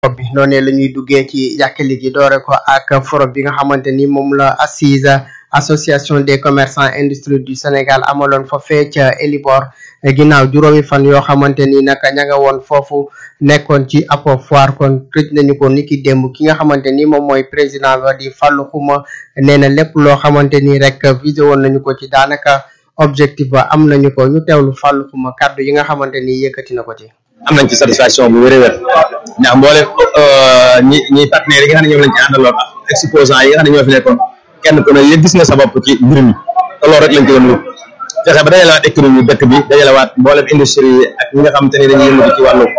bi noonee la ñuy duggee ci yàkkali gi doore ko ak forum bi nga xamante ni moom la assise association des commerçants industrie du Sénégal amaloon fa fee ca Elibor ginnaaw juróomi fan yoo xamante ni naka ña nga woon foofu nekkoon ci apo foire kon tëj nañu ko niki démb ki nga xamante ni moom mooy président ba di Fallou Xuma nee na lépp loo xamante ni rek visé woon nañu ko ci daanaka objectif ba am nañu ko ñu teewlu Fallou Xuma kàddu yi nga xamante ni yëkkati na ko ci. am nañ ci satisfaction bu wér a wér ndax mboole ñi ñi partenaires yi nga xam ne ñoom lañ ci àndaloon exposants yi nga xam ne ñoo fi nekkoon kenn ku ne yëg gis nga sa bopp ci mbir mi te loolu rek lañ ci doon wut fexe ba dajalewaat économie dëkk bi dajalewaat mboolem industrie yi ak ñi nga xamante ne dañuy yëngatu ci wàllu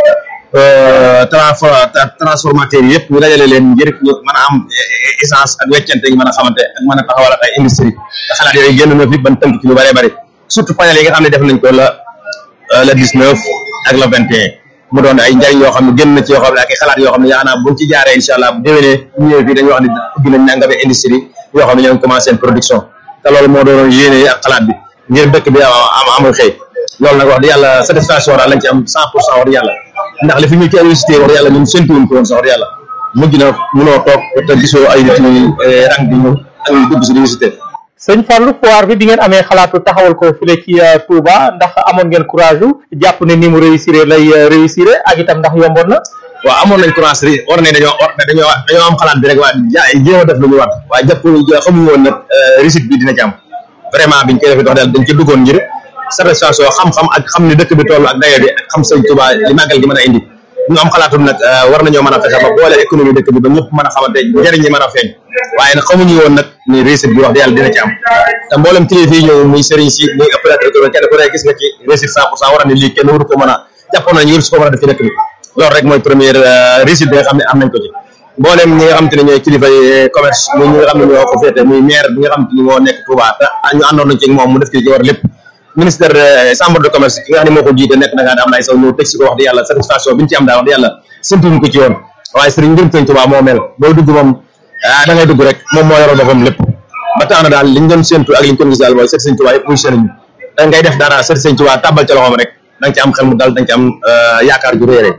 transformateur yi yëpp ñu dajale leen ngir ñu mën a am essence ak weccante ñu mën a xamante ak mën a taxawal ak ay industrie te xalaat yooyu génn na fi ban tënk ci lu bëree bëri surtout panel yi nga xam ne def nañ ko la le 19 ak le 21 mu doon ay njariñ yoo xam ne génn na ci yoo xam ne ak ay xalaat yoo xam ne yaakaar naa buñ ci jaaree incha allah bu déwénee bu ñëwee fii dañuy wax ne ubbi nañ nangame industrie yoo xam ne ñoo ngi commencé seen production te loolu moo doon yéene ak xalaat bi ngir dëkk bi am amul xëy loolu nag wax di yàlla satisfaction daal lañ ci am cent pour cent wax di yàlla ndax li fi ñu ci université wax di yàlla ñun séntuwuñ ko woon sax wax di yàlla mujj na mënoo toog te gisoo ay nit ñuy rang di ñëw ak ñu dugg si université sëñ Fallou foire bi bi ngeen amee xalaatu taxawal ko file ci Touba ndax amoon ngeen courage jàpp ne ni mu réussir lay réussir ak itam ndax yomboon na. waaw amoon nañ courage ri war ne dañoo dañoo dañoo am xalaat bi rek waa jéem a def lu ñu war waaye jàpp xamuñu woon nag réussite bi dina ci am vraiment biñ koy defee dox daal dañ ci duggoon ngir satisfaction xam-xam ak xam ne dëkk bi toll ak dayo bi ak xam sëñ Touba li màggal gi mën a indi ñu am xalaatum nag war nañoo mën a fexe ba boole économie dëkk bi ba ñëpp mën a xamante njëriñ ñi mën a feeñ waaye nag xamuñu woon nag ni réussite bi wax di yàlla dina ci am te mboolem kilifa yi ñëw muy sëriñ si muy opérateur économique kenn ku ne gis nga ci réussite cent pour cent war ne lii kenn waru ko mën a jàppoon nañu waru si ko mën a def ci dëkk bi loolu rek mooy première réussite bi nga xam ne am nañ ko ci mboolem ñi nga xam te ne ñooy kilifa yi commerce muy ñi nga xam ne ñoo ko féete muy maire bi nga xam te ni moo nekk Touba te ñu àndoon nañ ci moom mu def ci war lépp ministère chambre de commerce ki nga xam ne moo ko jiite nekk na ngaa am nay saw ñëw teg si ko wax di yàlla satisfaction bi ñu ci am daal wax di yàlla séntuñu ko ci yoon waaye sëriñ mbirum sëriñ Touba moo mel booy dugg moom ah da ngay dugg rek moom moo yoroon boppam lépp ba tax na daal liñ doon séntu ak liñ ko gis daal mooy sëriñ Touba yëpp muy sëriñ da ngay def dara sëriñ Touba tàbbal ca loxoom rek da nga ci am xel mu dal da nga ci am yaakaar ju réere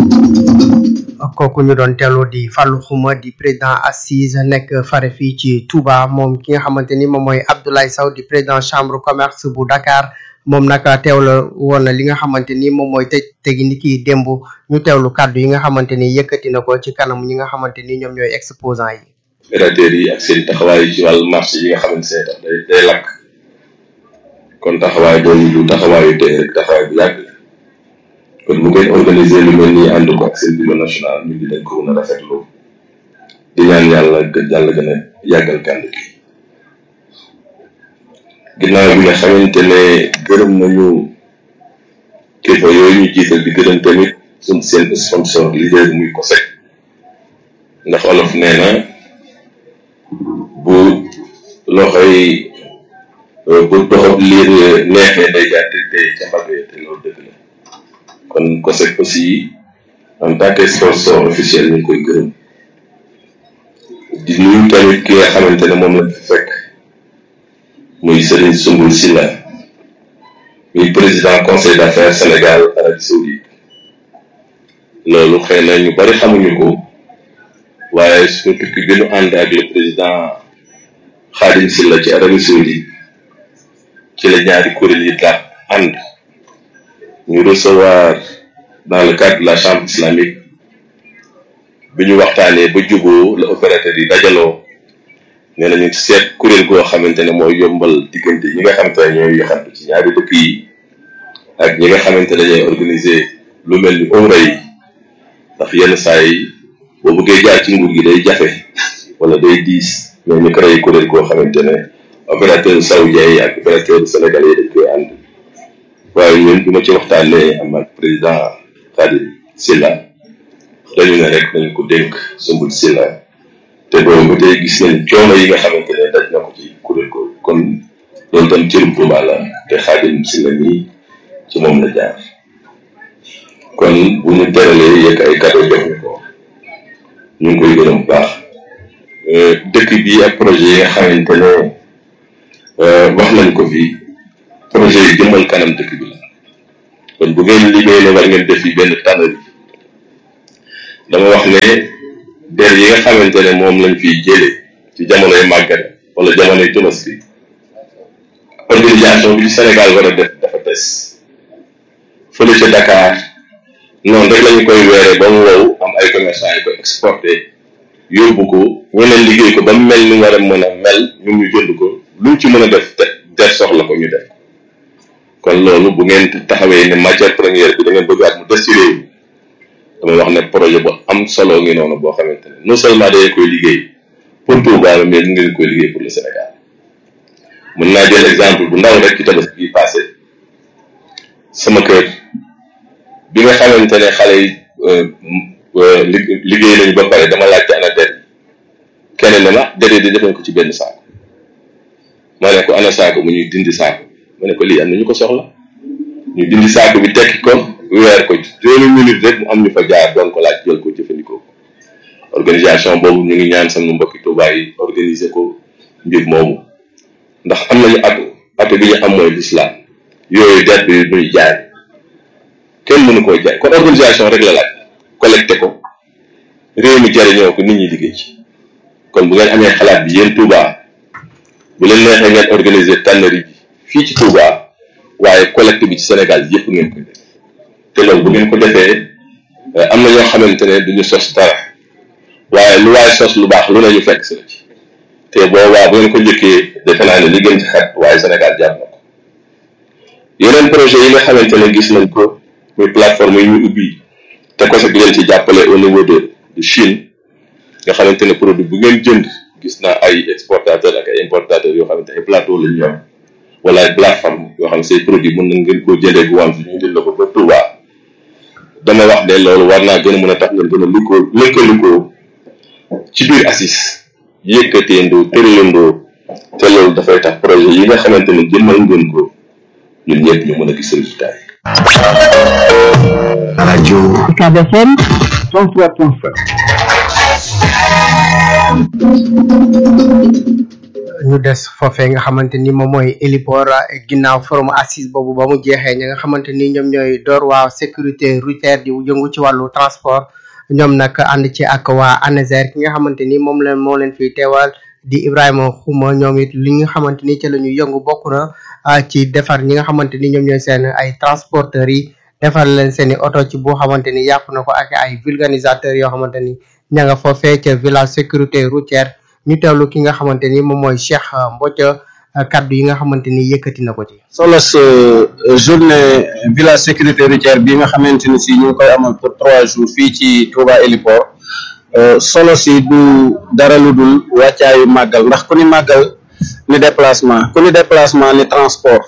kooku ñu doon teelu di Fallou Xuma di président assise nekk fare fii ci Touba moom ki nga xamante ni moom mooy Abdoulaye Sow di président chambre commerce bu Dakar moom nag teewla woon na li nga xamante ni moom mooy tëj tegi ni kii démb ñu teewlu kàddu yi nga xamante ni yëkkati na ko ci kanam ñi nga xamante ni ñoom ñooy exposant yi opérateurs yi ak seen taxawaay ci wàllu marché yi nga xamante ne tax day day lakk kon taxawaay doon du taxawaayu tey rek taxawaay bu yàgg kon mu ngeen organiser lu mel nii ànd ko ak seen bureau national ñu ngi dañ ko mën a rafetlu di ñaan yàlla yàlla gën a yàggal kànd gi ginnaaw bi nga xamante ne gërëm nañu kilifa yooyu ñu jiital di gërëm tamit suñ seen sponsor leader muy ko sec ndax olof nee na bu loxoy bu doxab liir neexee day gàtt te ca mbagg te loolu dëgg la kon COSEC aussi en tant que sponsor officiel ñu ngi koy gërëm di nuyu tamit ki nga xamante ne moom la fi fekk muy Serigne Soumboul Silla muy président conseil d'affaires Sénégal Arabie Saoudite loolu xëy na ñu bari xamuñu ko waaye suñu tukki bi nu ànd ak le président Khadim Silla ci Arabie Saoudite ci la ñaari kuréel yi daal ànd ñu recevoir dans le cadre de la chambre islamique bi ñu waxtaanee ba juboo la opérateur yi dajaloo nee nañu seet kuréel goo xamante ne mooy yombal diggante ñi nga xamante ne ñooy yoxantu ci ñaari dëkk yi ak ñi nga xamante ne ñooy organiser lu mel ni umra yi ndax yenn saa yi boo bëggee jaar ci nguur gi day jafe wala day diis mais ñu créé kuréel goo xamante ne opérateur saoudien yi ak opérateur sénégalais yi dañ koy ànd waaye ñun bi ma ci waxtaanee am ak président Khadim Silla dañu ne rek nañ ko dénk Soumboul Silla te boobu ba tey gis nañ coono yi nga xamante ne daj na ko ci kuréel ko kon loolu tam cërum Touba la te Khadim Silla nii ci moom la jaar kon bu ñu teralee yegg ay cadeau jox ñu ko ñu ngi koy gërëm bu baax dëkk bi ak projet yi nga xamante ne wax nañ ko fi projet yi jëmal kanam dëkk bi la kon bu ngeen liggéey ne war ngeen def fi benn tannerie dama wax ne der yi nga xamante ne moom lañ fiy jëlee ci jamonoy màggal wala jamonoy tabaski organisation bi ci Sénégal war a def dafa des fële ca Dakar noonu rek lañu koy weeree ba mu wow am ay commerçant yi ko exporté yóbbu ko ñeneen liggéey ko ba mu mel ni war a mën a mel ñun ñu jënd ko luñ ci mën a def te der soxla ko ñu def kon loolu bu ngeen taxawee ne matière première bi da ngeen bëggaat mu des ci réew mi dama wax ne projet bu am solo ngi noonu boo xamante ne non seulement dañu koy liggéey pour Touba la mais ñu ngeen koy liggéey pour le Sénégal mën naa jël exemple bu ndaw rek ci tabaski bi passé sama kër bi nga xamante ne xale yi liggéey nañu ba pare dama laajte ana der yi kenn ne ma der yi di def nañ ko ci benn saako ma ne ko ana saako mu ñuy dindi saako ma ne ko lii am na ñu ko soxla ñu dindi saako bi tekki ko weer ko juróomi minute rek mu am ñu fa jaar doon ko laaj jël ko jëfandikoo ko organisation boobu ñu ngi ñaan sama mbokki Tuubaa yi organiser ko mbir moomu ndax am nañu atu atu bi ñu am mooy l'islam yooyu der bi muy jaay kenn mënu koo jaay kon organisation rek la laaj collecté ko réew mi jariñoo ko nit ñi liggéey ci kon bu ngeen amee xalaat bi yéen Touba bu leen neexee ngeen organiser tannerie bi fii ci Touba waaye collecte bi ci Sénégal yëpp ngeen koy def te loolu bu ngeen ko defee am na ñoo xamante ne duñu sos dara waaye lu waaye sos lu baax lu ne ñu fekk si la ci te boobaa bu ngeen ko njëkkee defe naa ne li gën ci xet waaye Sénégal jàpp na ko yeneen projet yi nga xamante ne gis nañ ko muy plateforme yi ñu ubbi te ko sax di leen ci jàppale au niveau de de Chine nga xamante ne produit bu ngeen jënd gis naa ay exportateur ak ay importateur yoo xamante ay plateau la ñu yor wala ay plateforme yoo xam ne say produit mën na ngeen koo jëndee bu wànq ñu indil la ko ba Touba dama wax ne loolu war naa gën a mën a tax ngeen gën a liggéey lëkkalikoo ci biir ACIS yëkkateendoo tëralandoo te loolu dafay tax projet yi nga xamante ne jëmmal ngeen ko ñun ñëpp ñu mën a gis résultat yi. rajo UCAB FM 103.5 ñu des foofee nga xamante ni moom mooy héliport ginnaaw forum assise boobu ba mu jeexee ñi nga xamante ni ñoom ñooy door waa sécurité routière di yëngu ci wàllu transport ñoom nag ànd ci ak waa ANASER ki nga xamante ni moom leen moo leen fiy teewal di Ibrahima Xuma ñoom it li nga xamante ni ci la ñu yëngu bokk na ci defar ñi nga xamante ni ñoom ñooy seen ay transporteurs yi defar leen seen i oto ci boo xamante ni yàqu na ko ak ay vulcanisateurs yoo xamante ni ña nga foofee ca village sécurité routière ñu teewlu ki nga xamante ni moom mooy Cheikh Mbodj kaddu yi nga xamante ni yëkkati na ko ci. solo sa journée village sécurité routière bi nga xamante ni si ñu ngi koy amal pour trois jours fii ci Touba Héliport solo si du dara lu dul wàccaayu màggal ndax ku ni màggal ni déplacement ku ni déplacement ni transport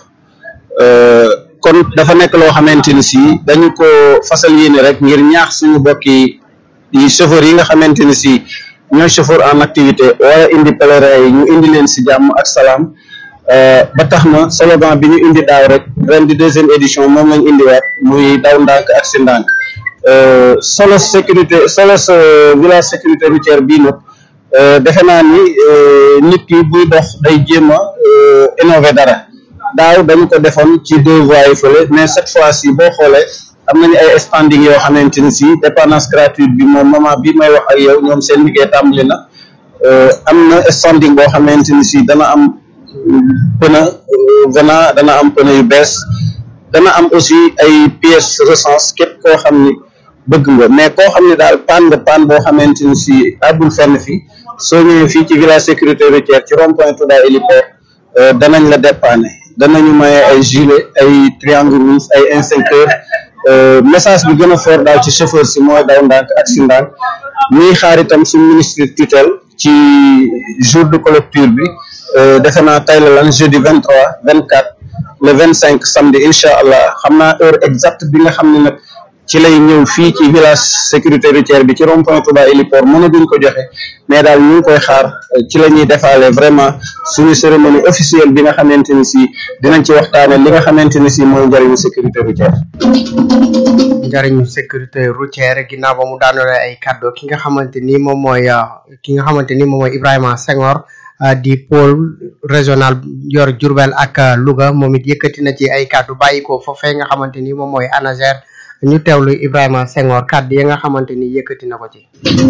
kon dafa nekk loo xamante ni si dañu ko fasal yéene rek ngir ñaax suñu bokki yi chauffeur yi nga xamante ni si ñooy chauffeur en activité wala indi pèlerin yi ñu indi leen si jàmm ak salaam ba tax na slogan bi ñu indi daaw rek ren di deuxième édition moom lañ indiwaat muy daw ndànk ak si ndànk solo sécurité solo sa village sécurité routière bii nag defe naa ni nit ki buy dox day jéem a innover dara daaw dañu ko defoon ci deux voies yi fële mais cette fois ci boo xoolee am nañu ay standing yoo xamante ni si dépendance gratuite bi moom moment bi may wax ak yow ñoom seen liggéey tàmbali na am na standing boo xamante ni si dana am pneu venant dana am pneu yu bees dana am aussi ay pièces recens képp koo xam ni bëgg nga mais koo xam ne daal panne de panne boo xamante ni si àggul fenn fi soo ñëwee fii ci village sécurité routière ci rond point Touba Héliport danañ la dépanner danañu maye ay gilet ay triangle rouge ay instincteur message bi gën a fort daal ci chauffeur si mooy daw ndànk ak si ndànk ñuy xaar itam si ministre tutelle ci jour de collecture bi defe naa tey la lan jeudi vingt trois vingt quatre le vingt cinq samedi incha allah xam naa heure exacte bi nga xam ne nag ci lay ñëw fii ci village sécurité routière bi ci rond point Touba Héliport mën a duñ ko joxe mais daal ñu ngi koy xaar ci la ñuy defaale vraiment suñu cérémonie officielle bi nga xamante ni si dinañ ci waxtaane li nga xamante ni si mooy njëriñu sécurité routière njariñu sécurité routière ginnaaw ba mu daanole ay kaddu ki nga xamante ni moom mooy ki nga xamante ni moom mooy Ibrahima Senghor di pôle régional yor Diourbel ak Louga moom it yëkkati na ci ay kaddu bàyyi ko foofee nga xamante ni moom mooy ANASER ñu teewlu Ibrahima Senghor kàddu yi nga xamante ni yëkkati na ko ci.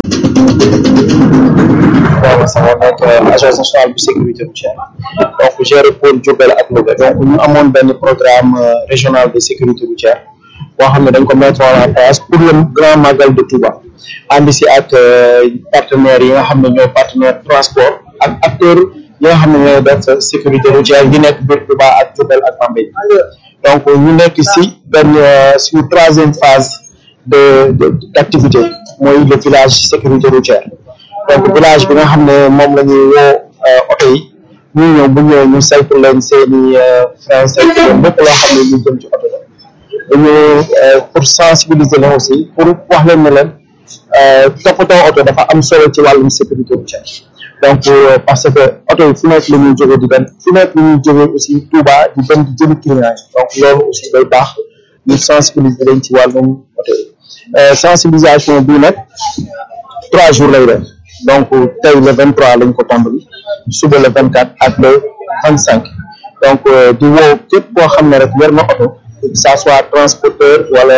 Ibrahima Senghor nekk agence nationale bu sécurité routière donc géré pôle Diourbel ak Louga donc ñu amoon benn programme régional de sécurité routière boo xam ne dañ ko mettre en place pour le grand magal de Touba ànd si ak partenaires yi nga xam ne ñooy partenaire transport ak acteurs yi nga xam ne ñooy def sécurité routière yi nekk biir Touba ak Diourbel ak Bambey donc ñu nekk si benn suñu troisième phase de d' activité mooy le village sécurité routière donc village bi nga xam ne moom la ñuy woo oto yi ñu ñëw bu ñëwee ñu saytu leen seen i frein saytu leen lépp loo xam ne ñu jëm ci oto la dañu pour sensibiliser leen aussi pour wax leen ne leen toppatoo oto dafa am solo ci wàllum sécurité routière donc parce que oto yi fu nekk la ñuy jógee di dem fu nekk la ñuy jógee aussi Touba di dem di jëli client yi donc loolu aussi day baax ñu sensibiliser leen ci wàllum oto yi sensibilisation bii nag trois jours lay def donc tey le vingt trois lañ ko tàmbali suba le vingt quatre ak le vingt cinq donc di woo képp koo xam ne rek yor na oto que ça soit transporteur wala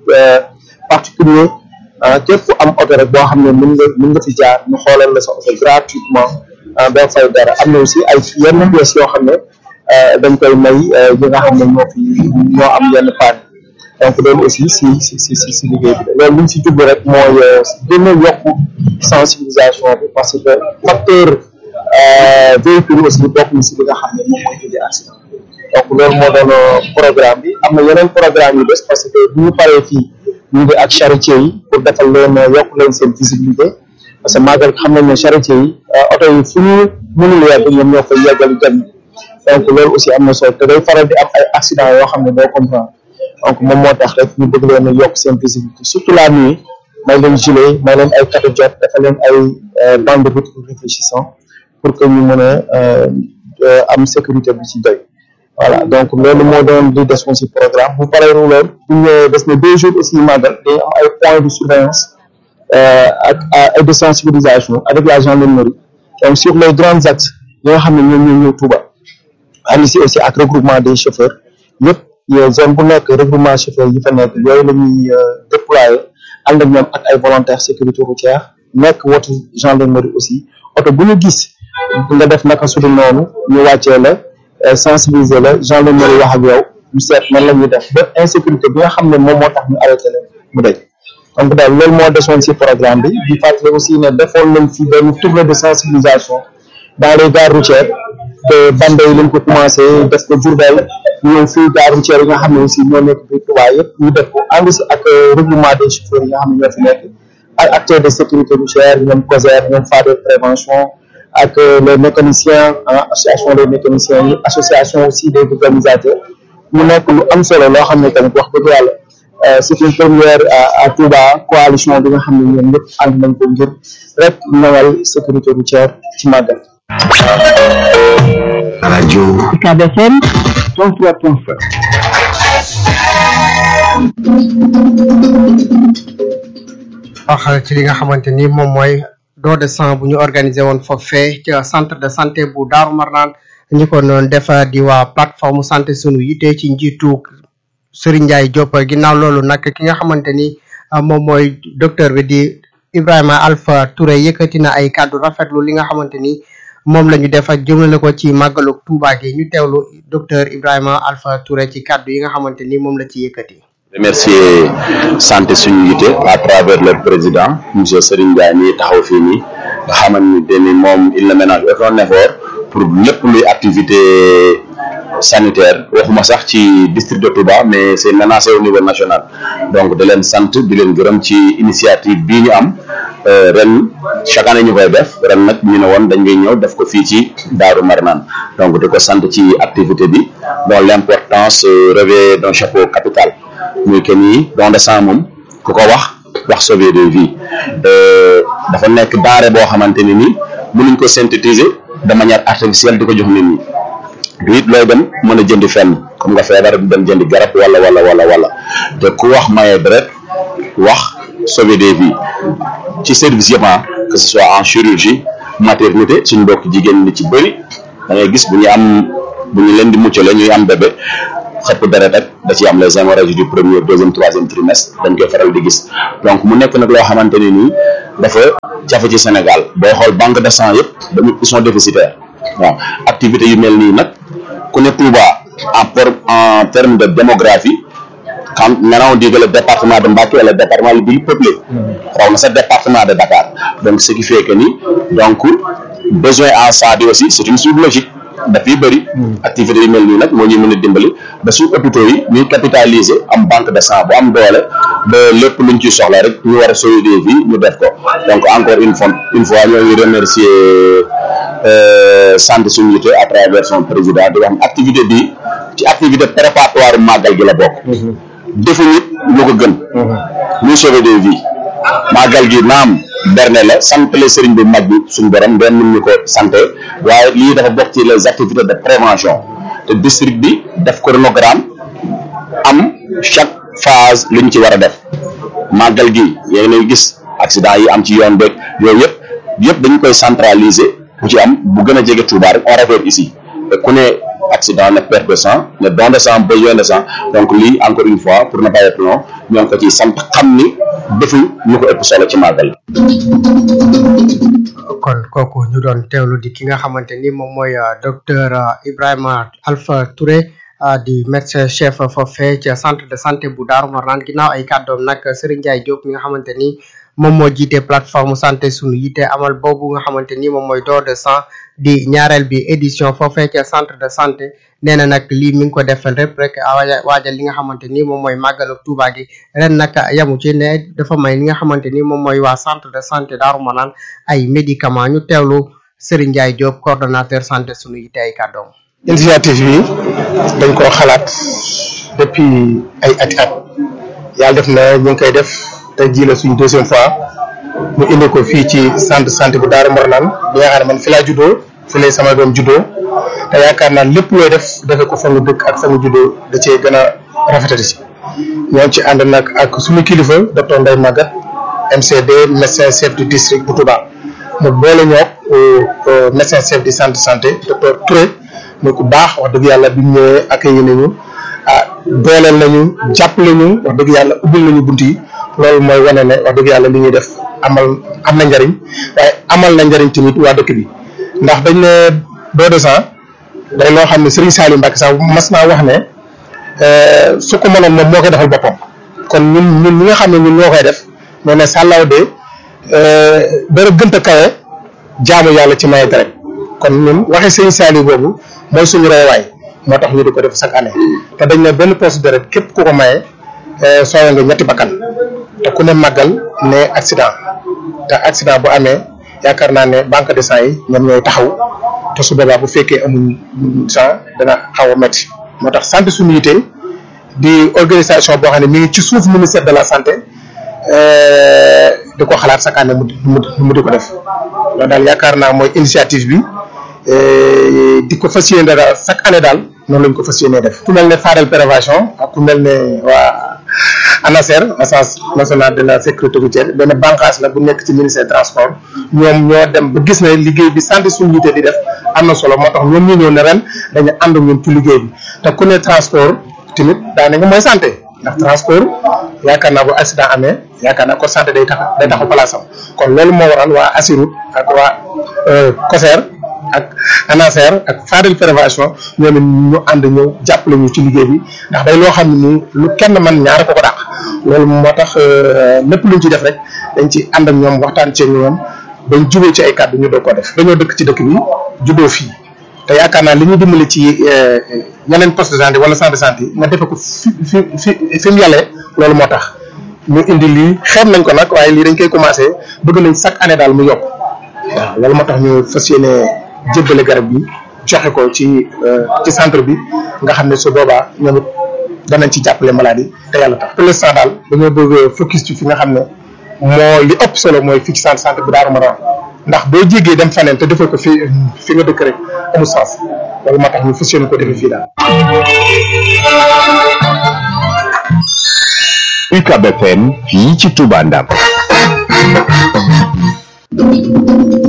particulier képp ku am oto rek boo xam ne mën nga mën nga fi jaar ñu xoolal la sa oto gratuitement doo fay dara am na aussi ay yenn pièces yoo xam ne dañ koy may ñi nga xam ne ñoo fi ñoo am yenn panne donc loolu aussi si si si si si liggéey bi la loolu li ñu si jublu rek mooy gën a yokk sensibilisation bi parce que facteur véhicule aussi bokk na si li nga xam ne moom mooy indi accident donc loolu moo doon programme bi am na yeneen programme yu des parce que bu ñu paree fii ñu ngi ak charretier yi pour defal leen yokk leen seen visibilité parce que màggal xam nañ ne charretier yi oto yi fu ñu mënul yegg ñoom ñoo koy yeggal gan donc loolu aussi am na solo te day faral di am ay accident yoo xam ne doo comprendre donc moom moo tax rek ñu bëgg leen a yokk seen visibilité surtout la nuit may leen gilet may leen ay cadeau jot dafa leen ay bande de route réfléchissant pour que ñu mën a am sécurité bi ci doy voilà donc loolu moo doon di des aussi programme bu paree loolu bu ñu des na deux jours aussi màggal day am ay points de surveillance ak ay de sensibilisation avec la gendarmerie donc sur les grands axes yi nga xam ne ñoom ñoo ñëw Touba ànd si aussi ak regroupement des chauffeurs yëpp zone bu nekk regroupement chauffeur yi fa nekk yooyu la ñuy déployer ànd ak ñoom ak ay volontaires sécurité routière nekk wotu gendarmerie aussi oto bu ñu gis nga def naka su dul noonu ñu wàccee la sensibiliser la gendarmerie wax ak yow ñu seet nan la ñuy def ba insécurité bi nga xam ne moom moo tax ñu arrêté leen mu daj donc daal loolu moo desoon ci programme bi di fàttali aussi ne defoon nañ fi benn tournée de sensibilisation dans les gares routières te Bambey lañ ko commencé def ko Diourbel ñëw fii gares routières yi nga xam ne aussi ñoo nekk biir Touba yëpp ñu def ko ànd si ak regroupement des chauffeurs yi nga xam ne ñoo fi nekk ak acteurs de sécurité routière ñoom COSER ñoom FADE prévention ak les mécaniciens association des mécaniciens yi association aussi des organisateurs mu nekk lu am solo loo xam ne tamit wax dëgg yàlla c'est une première à Touba coalition bi nga xam ne ñoom ñëpp ànd nañ ko ngir rek ñëwal sécurité routière ci màggal. rajo UCAB FM 103.5 wax ci li nga xamante ni moom mooy don de sang bu ñu organisé woon foofee ca centre de santé bu Daaru Marnaan ñi ko doon def di waa plateforme santé sunu yite ci njiitu Serigne Ndiaye Diop ginnaaw loolu nag ki nga xamante ni moom mooy docteur bi di Ibrahima Alpha Touré yëkkati na ay kàddu rafetlu li nga xamante ni moom la ñu def ak jëmale ko ci màggalu Touba gi ñu teewlu docteur Ibrahima Alpha Touré ci kàddu yi nga xamante ni moom la ci yëkkati. remercier santé suñu yite à travers leur président monsieur Serigne Ndiaye mi taxaw fii nii nga xamante ni moom il ne ménage aucun effort pour lépp luy activité sanitaire waxuma sax ci district de Touba mais c'est menacé au niveau national donc da leen sant di leen gërëm ci initiative bii ñu am ren chaque année ñu koy def ren nag ñu ne woon dañ ngay ñëw def ko fii ci Daaru Marnaan donc di ko sant ci activité bi dont l'importance revêt d'un chapeau capital muy que ni don de sang moom ku ko wax wax sauver des vies dafa nekk denrée boo xamante ni nii mënuñ ko synthétiser de manière artificielle di ko jox nit ñi du it looy dem mën a jëndi fenn comme nga feebar di dem jëndi garab wala wala wala wala te ku wax maye deret wax sauver des vies ci service yëpp que ce soit en chirurgie maternité suñ mbokk jigéen ñi ci bëri da ngay gis bu ñu am bu ñu leen di muccale ñuy am bébé xëpp deret ak da ci am les hémorragies du premier deuxième troisième trimestre dañ koy faral di gis donc mu nekk nag loo xamante ne nii dafa jafe ci Sénégal booy xool banque de sang yëpp dañu ils sont déficitaires waaw activité yu mel nii nag ku ne Touba en por en terme de démographie quand maintenant on dit que le département de Mbacké est le département le plus peuplé raw na sa département de Dakar donc ce qui fait que ni donc besoin en sang bi aussi c'est une suite logique dafay bëri activité yu mel nii nag moo ñuy mën a dimbali ba suñu hôpitaux yi ñuy capitaliser am banque de sang bu am doole ba lépp luñ ci soxla rek ñu war a sauver des vies ñu def ko donc encore une fois une fois ñoo ngi remercier sant suñu yite à travers son président di wax activité bi ci activité préparatoire màggal gi la bokk defu nit lu ko gën muy sauver des vies màggal gi naam berne la sant le sëriñ bu mag bi suñu borom benn mun ñu ko santé waaye lii dafa bokk ci les activités de prévention te district bi def chronogramme am chaque phase lu ñu ci war a def màggal gi yéen a gis accident yi am ci yoon beeg yooyu yëpp yëpp dañu koy centraliser bu ci am bu gën a jege Touba rek on réfère ici te ku ne accident ne perte de sang ne don de sang besoin de sang donc lii encore une fois pour ne pas être long ñoo ngi ko ci sant xam ni defu ñu ko ëpp solo ci màggal kon kooku ñu doon teewlu di ki nga xamante ni moom mooy docteur Ibrahima Alpha Touré di médecin chef foofee ca centre de santé bu Daaru Marnaan ginnaaw ay kàddoom nag Serigne Ndiaye Diop mi nga xamante ni moom moo jiite plateforme santé sunu yitte amal boobu nga xamante ni moom mooy don de sang di ñaareel bi édition foofee ca centre de santé nee na nag lii mi ngi ko defal rek rek waajal li nga xamante ni moom mooy màggalu Tuuba gi ren nag yamu ci ne dafa may li nga xamante ni moom mooy waa centre de santé Daaru Manaan ay médicaments ñu teewlu Serigne Ndiaye Diop coordonnateur santé sunu yitte ay kàddoom. initiative bi dañ koo xalaat depuis ay ati at yàlla def na ñu ngi koy def te ji la suñ deuxième fois ñu indi ko fii ci centre de santé bu Daaru Marnaan bi nga xam ne man fi laa juddoo fi lay sama doom juddoo te yaakaar naa lépp looy def defe ko fa nga dëkk ak fa nga juddoo da cee gën a rafetati si ñoo ci ànd nag ak suñu kilifa docteur Ndeye Maguette MCD médecin chef du district bu Touba mu boole ñoo médecin chef du centre de santé docteur Touré muy ku baax wax dëgg yàlla bi mu ñëwee accueilli nañu ah dooleel nañu jàppale ñu wax dëgg yàlla ubbil nañu bunt yi loolu mooy wane ne wax dëgg yàlla li ñuy def amal am na njariñ waaye amal na njariñ tamit waa dëkk bi ndax dañ ne don de sang day loo xam ne Serigne Saliou Mbacke sax mas naa wax ne su ko mënoon moom moo koy defal boppam kon ñun ñun ñi nga xam ne ñun ñoo koy def ñoo ne sàllaaw de dara gënt a kawe jaamu yàlla ci maye deret kon ñun waxee Serigne Saliou boobu mooy suñu roywaay moo tax ñu di ko def chaque année te dañ ne benn poche deret képp ku ko maye soowe nga ñetti bakkan te ku ne màggal ne accident te accident bu amee yaakaar naa ne banque de sang yi ñoom ñooy taxaw te su boobaa bu fekkee amuñ sang dana xaw a métti moo tax santé suñu yite di organisation boo xam ne mi ngi ci suuf ministère de la santé di ko xalaat chaque année mu mu di ko def loolu daal yaakaar naa mooy initiative bi di ko fas yéene daal chaque année daal noonu lañ ko fas yéenee def ku mel ne Fadel prévention ak ku mel ne waa ANASER agence nationale de la sécurité routière benn bànqaas la bu nekk ci ministère transport ñoom ñoo dem ba gis ne liggéey bi santé suñu yite di def am na solo moo tax ñoom ñu ñëw ne ren dañu ànd ñun ci liggéey bi te ku ne transport tamit daanaka mooy santé ndax transport yaakaar naa bu accident amee yaakaar naa ko santé day tax day taxaw place am kon loolu moo waral waa Assirut ak waa COSER ak ANASER ak Fadel prévention ñoom it ñu ànd ñëw jàppale ñu ci liggéey bi ndax day loo xam ne nii lu kenn man ñaar ko ko dàq loolu moo tax lépp luñ ci def rek dañ ci ànd ak ñoom waxtaan ci ñoom bañ jubee ci ay kàddu ñu doog ko def dañoo dëkk ci dëkk bi juddoo fii te yaakaar naa li ñu dimbali ci yeneen poste de santé wala centre de santé nga defe ko fi fi fi fi mu yàllee loolu moo tax ñu indi lii xeeb nañ ko nag waaye lii dañ koy commencé bëgg nañ chaque année daal mu yokk waaw loolu moo tax ñu fas yéene jébbale garab bi joxe ko ci ci centre bi nga xam ne su boobaa ñoom it danañ ci jàppale maladie te yàlla tax pour l'instant daal dañoo bëgg focus ci fi nga xam ne moo li ëpp solo mooy fii ci centre santé bu Daaru Marnaan ndax boo jéggee dem faneen te defee ko fi fi nga dëkk rek amul sens loolu moo tax ñu fas yéene ko defee fii daal. UCAB FM fii ci Touba Ndam. ñu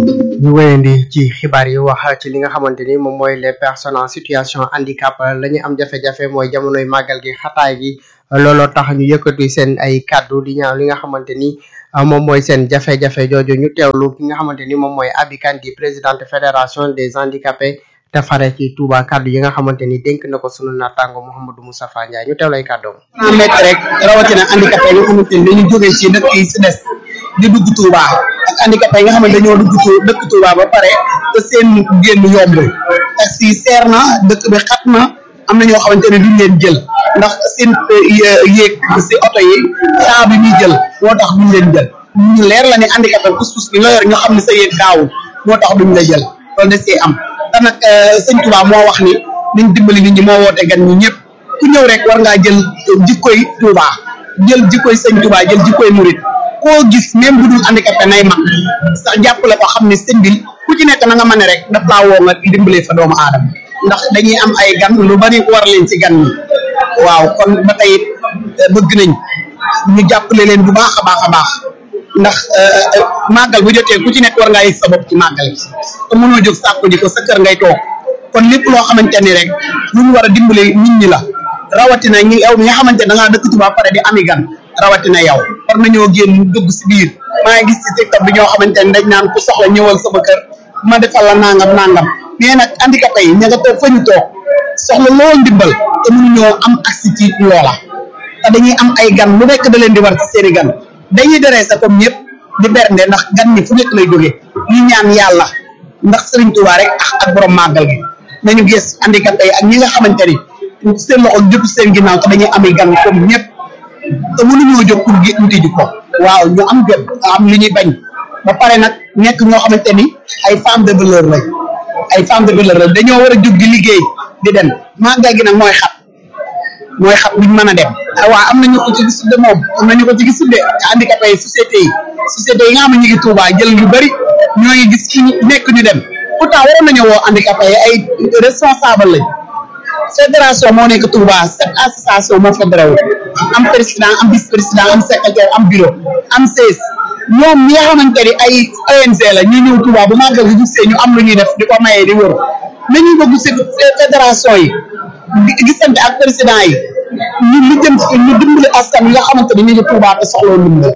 ñu wéyandi ci xibaar yi wax ci li nga xamante ni moom mooy les personnes en situation handicap la ñu am jafe-jafe mooy jamonoy màggal gi xataay gi looloo tax ñu yëkkati seen ay kàddu di ñaaw li nga xamante ni moom mooy seen jafe-jafe jooju ñu teewlu ki nga xamante ni moom mooy Abi Kane di présidente fédération des handicapés te fare ci Touba kàddu yi nga xamante ni dénk na ko sunu naataango Mouhamadou Moustapha Ndiaye ñu teewlu ay kàddoom. cent mètres rek rawatina handicapé yi nga xamante ni dañu jógee ci dëkk yi si des di dugg Touba ak handicapé yi nga xamante dañoo dugg tu dëkk Touba ba pare te seen génn yombul taxi yi seer na dëkk bi xat na am na ñoo xamante ne duñ leen jël ndax seen yéeg si oto yi saa bi ñuy jël moo tax duñ leen jël ñu leer la ne handicapé pousse-pousse bi nga yor ñu xam ne sa yéeg gaawul moo tax duñ la jël loolu da see am te nag sëñ Touba moo wax ni niñ dimbali nit ñi moo woote gan ñi ñëpp ku ñëw rek war ngaa jël jikkoy Touba jël jikkoy sëñ Touba jël jikkoy murit koo gis même bu dul handicapé nay mag sax jàppale ko xam ne sëñ bi ku ci nekk na nga mën rek daf laa woo nga dimbalee fa doomu aadama ndax dañuy am ay gan lu bari war leen ci gan ñi waaw kon ba tey bëgg nañ ñu jàppale leen bu baax a baax a baax ndax màggal bu jotee ku ci nekk war ngaa yëg sa bopp ci màggal bi te mënoo jóg sàkku ji ko sa kër ngay toog kon lépp loo xamante ni rek lu ñu war a dimbale nit ñi la rawatina ñi yow mi nga xamante da ngaa dëkk ci ba pare di ami gan rawatina yow war nañoo génn dugg si biir maa ngi gis ci TikTok bi ñoo xamante ni dañ naan ku soxla ñëwal sama kër ma defal la nangam nangam mais nag handicapé yi ña nga toog fa ñu toog soxla lool ndimbal te mënuñoo am accès ci loola te dañuy am ay gan lu nekk da leen di war ci seeni gan dañuy deree sa comme ñëpp di bernde ndax gan ñi fu nekk lay jógee ñu ñaan yàlla ndax Serigne Touba rek ak ak borom màggal gi nañu gis handicapé yi ak ñi nga xamante ni seen loxo jëpp seen ginnaaw te dañuy amee gan comme ñëpp te mënuñoo jóg pour gi uti ji ko waaw ñu am jot am li ñuy bañ ba pare nag nekk ñoo xamante ni ay femme de valeur lañ ay femme de valeur lañ dañoo war a jóg di liggéey di dem màggal gi nag mooy xat mooy xat buñ mën a dem waaw am nañu ko ci gis de moom am nañu ko ci gis de handicapé yi société yi société yi nga xam ne ñu ngi Touba jël yu bëri ñoo ngi gis fi nekk ñu dem pourtant waroon nañu woo handicapé yi ay responsable lañ fédération moo nekk Touba cette association moo fédéré wu am président am vice président am secrétaire am bureau am sees ñoom ñi nga xamante ni ay ONG la ñu ñëw Touba bu màggal gi gisee ñu am lu ñuy def di ko mayee di wër nañuy bëgg si fédération yi di gisante ak président yi ñu lu jëm ci ñu dimbali askan yi nga xamante ni ñu ngi Touba te soxla ndimbal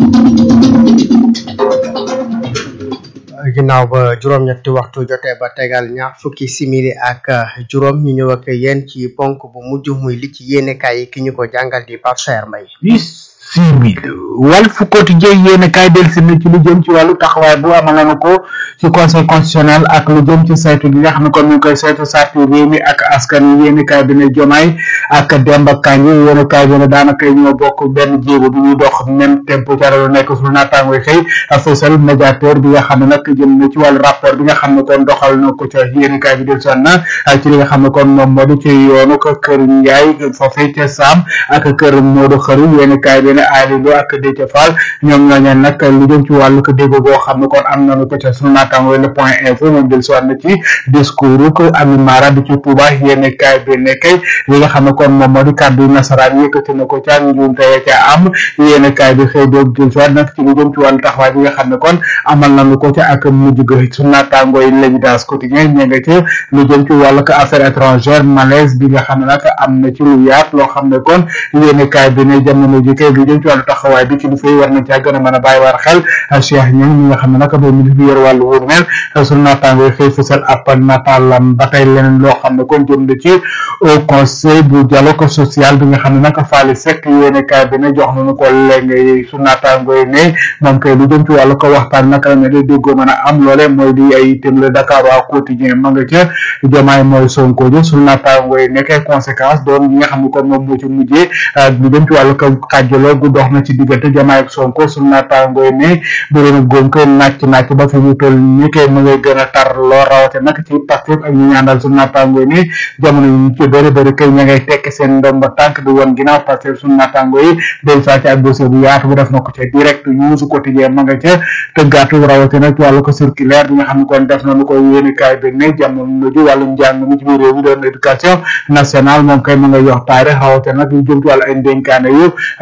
ginnaaw ba juróom-ñetti waxtu jotee ba tegal ñaar fukki simili ak juróom ñu ñëw ak yéen ci ponk bu mujj muy li ci yéenekaay yi ki ñu ko jàngal di Pape Saer Mbaye simili Walf Quotidien yéen kaay delsi na ci lu jëm ci wàllu taxawaay bu amal nañu ko ci conseil constitutionnel ak lu jëm ci saytu gi nga xam ne kon ñu ngi koy saytu sartu réew mi ak askan wi yéen kaay bi ne Jomaay ak Demba Kandji yéen kaay bi ne daanaka ñoo bokk benn jéego bi ñuy dox même tempo ca lu nekk suñu naataango xëy fësal médiateur bi nga xam ne nag jëm na ci wàllu rapport bi nga xam ne kon doxal na ko ca yéen kaay bi delsi na ci li nga xam ne kon moom moo di ci yoonu ko kër Njaay foofee ca Saam ak kër Modou Xëru yéen kaay bi ne Ali Lo ak Déthié Fall ñoom ñooñu nag lu jëm ci wàllu ko dégg boo xam ne kon am nañu ko ca sunu naataango le point info moom del siwaat na ci discours ko Ami Mara di ci Touba yéen kaay bi ne kay li nga xam ne kon moom moo di kàddu nasaraan yëkkati na ko ca njuumte ya ca am yéen kaay bi xëy doog del siwaat nag ci lu jëm ci wàllu taxawaay bi nga xam ne kon amal nañu ko ca ak mujj ga sunu naataango yi l'évidence quotidien ñe nga ci lu jëm ci wàllu ko affaire étrangère malaise bi nga xam ne nag am na ci lu yaat loo xam ne kon yéen kaay bi ne jamono ji kay lu jëm ci wàllu taxawaay bi ci lu fay war nañ caa gën a mën a bàyyi war xel Cheikh Niang mi nga xam ne nag mooy ministre bi yor wàllu wóor mel sunu naataango yi xëy fësal ab nataalam ba tey leneen loo xam ne kon jëm na ci au conseil bu dialogue social bi nga xam ne nag Faly Seck yéene kaay bi ne jox nañu ko léegi sunu naataango yi ne moom kay lu jëm ci wàllu ko waxtaan naka la ne day déggoo mën a am loole mooy di ay itam le Dakar waa quotidien ma nga ca jomaay mooy Sonko ji sunu naataango yi nekkee conséquence doon yi nga xam ne kon moom moo ci mujjee lu jëm ci wàllu ko xàjjaloo gu dox na ci diggante jomaay ak Sonko sunu naataango yi ne bëri na góom koy nàcc nàcc ba fi ñu toll ni kay mu ngay gën a tar loo rawate nag ci Pastef ak ñu ñaandal sunu naataango yi ne jamono yi ñu ci bëri bëri kay ña ngay tekki seen ndomba tànk di woon ginnaaw Pastef sunu naataango yi day saa ci ak dossier bu yaatu bu def na ko ca direct news quotidien ma nga ca tëggaatu rawate nag wàllu ko circulaire bi nga xam ne kon def nañu ko yéeni kaay bi ne jamono ji wàllu njàng mi ci biir réew mi doon éducation nationale moom kay ma nga yox taare xawate nag lu jëm ci wàllu ay ndénkaane yu joxoon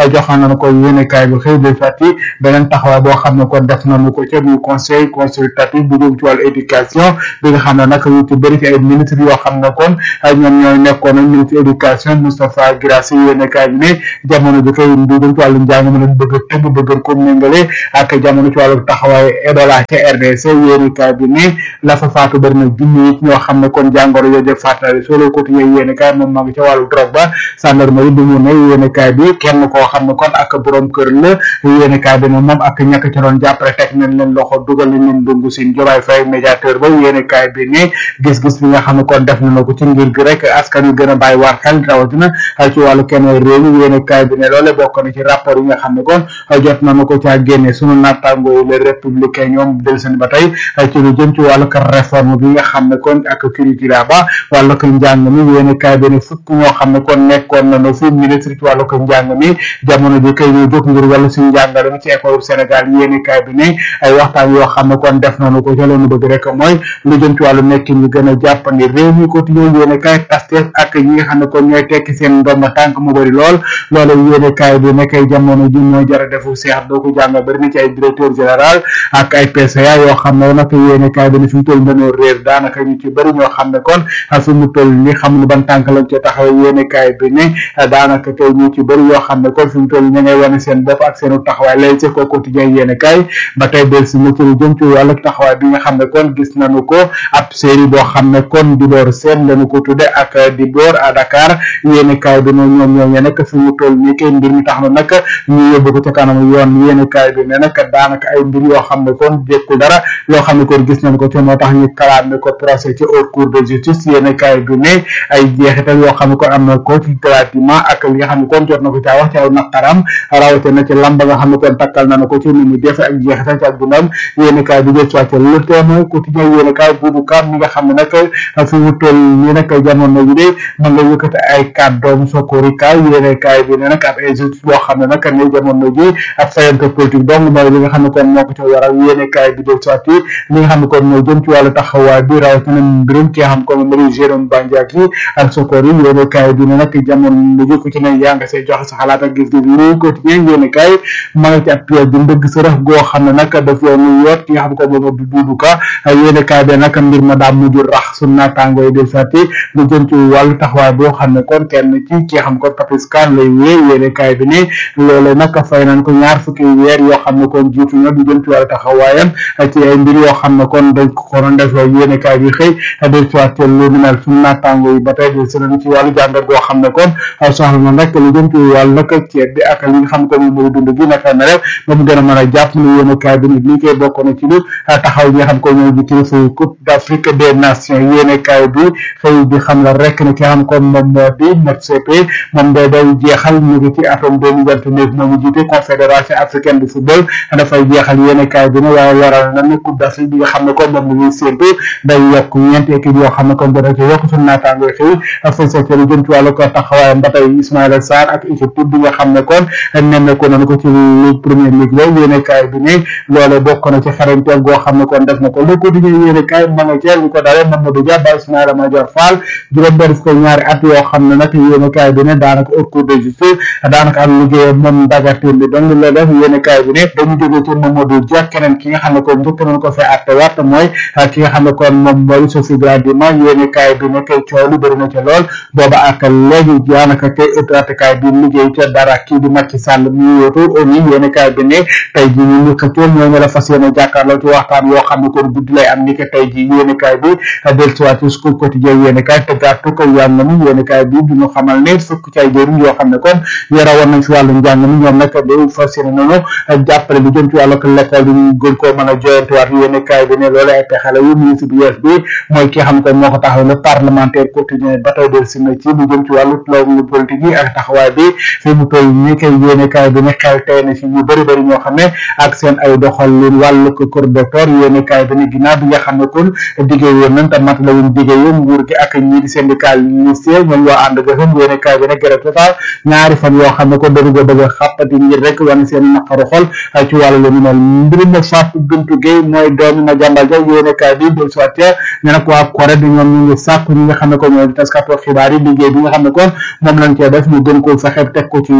nañu ko yéene kaay bi xëy de fàtti beneen taxawaay boo xam ne kon def nañu ko ca muy conseil consultatif bu jëm ci wàllu éducation bi nga xam ne nag ñu ci bëri ci ay ministre yoo xam ne kon ñoom ñooy nekkoon ak ministre éducation Moustapha Guirassy yéene kaay bi ne jamono ji kay du jëm ci wàllu njàng mi lañ bëgg a tëgg bëgg ko méngale ak jamono ci wàllu taxawaay Ebola ca RDC yéene kaay bi ne la fa faatu bëri na junni it ñoo xam ne kon jàngoro yooyu def faatale solo quotidien yéene kaay moom maa ngi ca wàllu drogue ba gendarmerie bi mu ne yéene kaay bi kenn koo xam ne kon ak borom kër la yéene kaay bi ne moom ak ñàkk ci doon jàppale teg nañ leen loxo dugal nañ leen dungu sin jomaay fay médiateur ba yéene kaay bi ne gis-gis bi nga xam ne kon def na ko ci ngir gi rek askan wi gën a bàyyi waar xel rawatina ci wàllu kenn réew mi yéene kaay bi ne loole bokk na ci rapport yi nga xam ne kon jot nañu ko caa génne sunu naataango yi les républicains ñoom del seen ba tey ci lu jëm ci wàllu réforme bi nga xam ne kon ak curricula ba wàllu ko njàng mi yéene kaay bi ne fukk ñoo xam ne kon nekkoon nañu fi ministre ci wàllu ko njàng mi jamono ji kay ñu jóg ngir wàllu si njàngale mi ci école Sénégal yéene kaay bi ne ay waxtaan yoo xam ne kon def nañu ko ca loolu bëgg rek mooy lu jëm ci wàllu nekkin ñu gën a jàppandi réew mi quotidien yéene kaay Pastef ak ñi nga xam ne kon ñooy tekki seen ndomba tànk mu bëri lool loolu yéene kaay bi ne kay jamono ji mooy jara defu seex doo ko jàng bëri na ci ay directeur général ak ay PCA yoo xam ne nag yéene kaay bi ne fi mu toll dañoo réer daanaka ñu ci bëri ñoo xam ne kon fi mu toll ni xam ne ban tànk lañ ci taxaw yéene kaay bi ne daanaka kay ñu ci bëri yoo xam ne kon fi mu toll ña ngay wane seen bopp ak seenu taxawaay lay ci ko quotidien yéene kaay ba tey del si na ci lu jëm ci wàllu taxawaay bi nga xam ne kon gis nañu ko ab série boo xam ne kon di door seen lañu ko tudde ak di door à Dakar yéene kaay bi ne ñoom ñoom ñe nekk fi mu toll nii kay mbir mi tax na nag ñu yóbbu ko ca kanam yoon yéene kaay bi ne nag daanaka ay mbir yoo xam ne kon jékkul dara yoo xam ne kon gis nañ ko te moo tax ñu kalaame ko procès ci haute cour de justice yéene kaay bi ne ay jeexital yoo xam ne kon am na ko ci gratuitement ak li nga xam ne kon jot na ko caa wax ci aw naqaram rawate na ci lamba nga xam ne kon takkal na ko ci ni mu defe ak jeexital ci ak dundam yéene kaay bi jël soit le témoin quotidien yéene kaay buubu kam mi nga xam ne nag fi mu toll nii nag jamono ji de ma nga yëkkati ay kàddoom sokori kaay yéene kaay bi ne nag ab injustice boo xam ne nag ne jamono ji ab fayante politique donc mooy li nga xam ne kon moo ko ci waral yéene kaay bi jël soit li nga xam ne kon moo jëm ci wàllu taxawaay bi rawatina mbirum ki nga xam ko Marie Jérôme Bandiaki ak sokori yéene kaay bi ne nag jamono ji ku ci ne yaa nga see joxe sa xalaat ak gis-gis yi quotidien yéene kaay ma nga ci ab pièce bi ndëgg sa rax goo xam ne nag daf yow mu yoot ki nga xam ko moom du duudu ka yéene kaay bi nag mbir ma daa mujj rax su naataango yi del sati lu jëm ci wàllu taxawaay boo xam ne kon kenn ci ki nga xam ko Papis Kan lay wée yéene kaay bi ne loole nag fay nañ ko ñaar fukki weer yoo xam ne kon jiitu na lu jëm ci wàllu taxawaayam ci ay mbir yoo xam ne kon dañ ko ko doon def yéene kaay bi xëy del soit lu ni mel su naataango yi ba tey del seen ci wàllu jàngat goo xam ne kon soxla na nag lu jëm ci wàllu nag ceeb bi ak li nga xam ko moom mooy dund gi naka na rek ba mu gën a mën a jàpp ne yéene kaay bi nit lii koy bokk na ci lu taxaw ñi nga xam ko ñooy bi kilifa yi coupe d'Afrique des nations yéene kaay bi xëy di xam la rek ne ki nga xam ko moom moo di MOTSP moom day day jeexal ñu ngi ci atum deux mille vingt neuf moo ngi jiite confédération africaine de football dafay jeexal yéene kaay bi ne waaye waral na ne coupe d'Afrique bi nga xam ne ko moom la ñuy séntu day yokk ñeenti équipe yoo xam ne kon dana ci yokk suñu naataango xëy fay sa lu jëm ci wàllu ko taxawaayam ba tey Ismaïla Sarr ak équipe bi nga xam ne kon nemmeeku nañu ko ci première ligue la yéene kaay bi ne loole bokk na ci xarañteel goo xam ne kon def na ko le quotidien yéene kaay ma nga ceel ñu ko dalee Mamadou Dia ba Ismaïla Madior Fall juróom benn fukk ñaari at yoo xam ne nag yéene kaay bi ne daanaka haute cour de justice daanaka am liggéey moom dagatin bi donc la def yéene kaay bi ne dañu jógee ci Mamadou Dia keneen ki nga xam ne kon njëkk nañ ko fee atte waat mooy ki nga xam ne kon moom mooy Sophie Gladima yéene kaay bi ne kay coow lu bëri na ca lool booba ak léegi daanaka kay ëttatekaay bi liggéey ca dara kii di Macky Sall mi yóotu oni yéene kaay bi ne tey ji ñu ñu xëccoo ñoo ñu la fas yéene jàkkaarloo ci waxtaan yoo xam ne kon guddi lay am ni que tey ji yéene kaay bi del siwaat ci school quotidien yéene kaay te gàttu ko yàlla mi yéene kaay bi du ñu xamal ne fukk ci ay jëriñ yoo xam ne kon yara woon nañ ci wàllu njàng mi ñoom nag day fas yéene noonu jàppale lu jëm ci wàllu l'école bi ñu gën koo mën a joyantuwaat yéene kaay bi ne loolu ay pexe la yu ministre bi yees bi mooy ki xam ko moo ko taxaw le parlementaire quotidien ba tey del si na ci lu jëm ci wàllu loolu politique yi ak taxawaay bi fi mu toll ñi koy yéene kaay bi ne xel tey na si ñu bëri bëri ñoo xam ne ak seen ay doxal leen wàllu ko kër docteur yéene kaay bi ne ginnaaw bi nga xam ne kon diggée woon nañ te mat la wuñ diggée yoon nguur gi ak ñii di syndical ministère ñoom waa ànd gësam yéene kaay bi ne grève total ñaari fan yoo xam ne kon dañu ko bëgg a xàppati ngir rek wane seen naqaru xol ci wàllu lu ñu mel mbirum na Fatou Bintou Gueye mooy doomi na jàmbal ja yéene kaay bi del soit ne nag waa Corée di ñoom ñu ngi sàkku ñi nga xam ne kon ñooy taskatu xibaar yi liggéey bi nga xam ne kon moom lañ cee def ñu gën ko fexe teg ko ci yoon te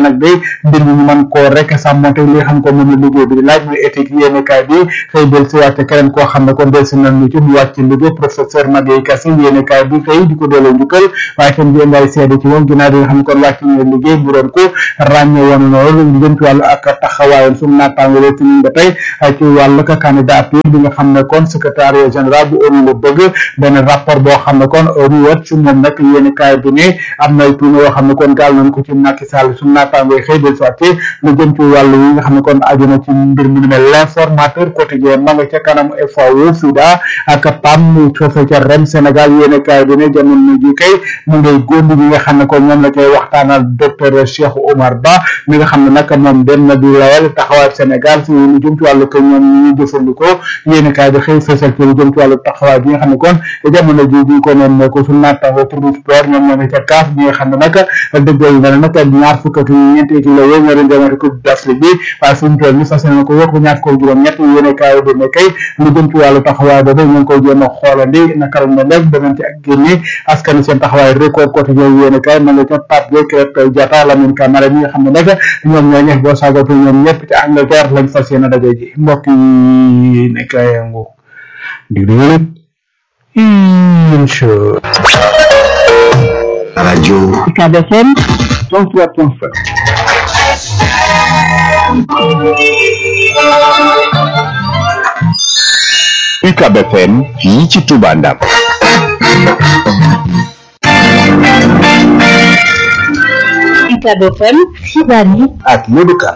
nag day mbir mi ñu mën koo rek sàmmonte li nga xam ko moom la liggéey bi di laaj muy éthique yéene kaay bi xëy del si waate keneen koo xam ne kon del si nañu ci mu wàcc liggéey professeur Maguette Kassé yéene kaay bi tey di ko delloo njukkal waaye tam di ay seede ci moom ginnaaw bi nga xam ne kon wàcc na liggéey bu doon ko ràññee woon loolu lu jëm ci wàllu ak taxawaayam suñu naataango la ci ba tey ci wàllu ka candidature bi nga xam ne kon secrétaire général bu ONU la bëgg benn rapport boo xam ne kon ONU wat ci moom nag yéeni kaay bi ne am na tuuma yoo xam ne kon gaal nañ ko ci Macky Sall suñu naataango xëy del soité lu jëm ci wàllu yi nga xam ne kon aju na ci mbir mu ni mel l'informateur quotidien ma nga ca kanam FAO FIDA ak PAM foofe ca REM Sénégal yéeni kaay bi ne jamono ji kay mu ngay góondi ñi nga xam ne kon ñoom la koy waxtaanal docteur Cheikh Omar Ba mi nga xam ne nag moom dem na di lawal taxawaay Sénégal si lu jëm ci wàllu ko ñoom ñi ñu jëfandikoo yéeni kaay bi xëy fësal ci lu jëm ci wàllu taxawaay bi nga xam ne kon jamono ji bi ko noon ne ko suñu naataango pour sport ñoom ñoo ne ca kaaf bi nga xam ne nag dëggal na ne nag ñaar fukk ak ñeenti équipe la yooyu ñoo doon demati coupe d'Afrique bi waaye fu mu toll ni fas yéene ko yokk ñaar ko juróom ñett yéene kaay bi ne kay lu jëm ci wàllu taxawaay boobu ñu ngi koy jéem a xoolandi naka la ñu def danañ ci ak génne askan seen taxawaay record quotidien yéene kaay ma nga ca Pape Gueye Krépin Diatta Lamine Camara mi nga xam ne nag ñoom ñoo ñeex boo saagatu ñoom ñëpp ci Angleterre lañ fas yéene daje ji mbokk yi nekk ay yangu di déglu incha radio UCAB FM 103.5 UCAB FM fii ci Touba Ndam UCAB FM xibaar yi ak Modou Ka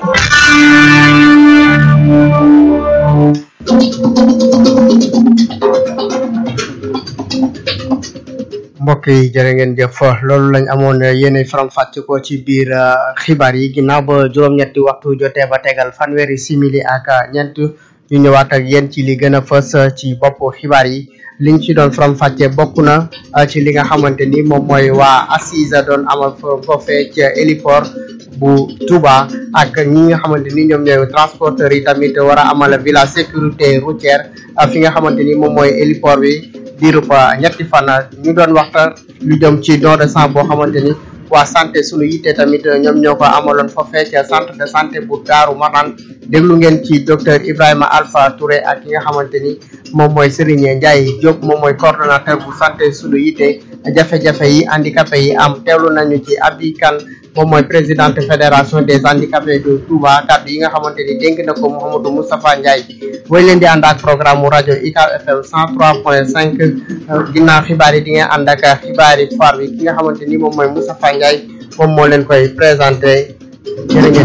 mbokk yi jërë ngeen jëf loolu lañ amoon yéene faram fàcc ko ci biir xibaar yi ginnaaw ba juróom-ñetti waxtu jotee ba tegal fanweeri simili ak ñeent ñu ñëwaat ak yéen ci li gën a fës ci bopp xibaar yi liñ ci doon faram fàcce bokk na ci li nga xamante ni moom mooy waa assise doon amal foofee ci héliport bu Touba ak ñi nga xamante ni ñoom ñooy transporteurs yi tamit war a amal villa sécurité routière fi nga xamante ni moom mooy héliport bi diirub ñetti fan ñu doon waxtaan lu jëm ci don de sang boo xamante ni waa santé sunu yitte tamit ñoom ñoo ko amaloon foofee ca centre de santé bu Daaru Marnaan déglu ngeen ci docteur Ibrahima Alpha Touré ak ki nga xamante ni moom mooy Serigne Ndiaye Diop moom mooy coordonnateur bu santé sunu yitte jafe-jafe yi handicapé yi am teewlu nañu ci Abi Kane moom mooy présidente fédération des handicapés de Touba kàddu yi nga xamante ni dénk na ko Mouhamadou Moustapha Ndiaye booy leen di ànd ak programme mu rajo UCAB FM 103.5 ginnaaw xibaar yi di ngeen ànd ak xibaar yi foire bi ki nga xamante ni moom mooy Moustapha Ndiaye moom moo leen koy présenté jërë ngeen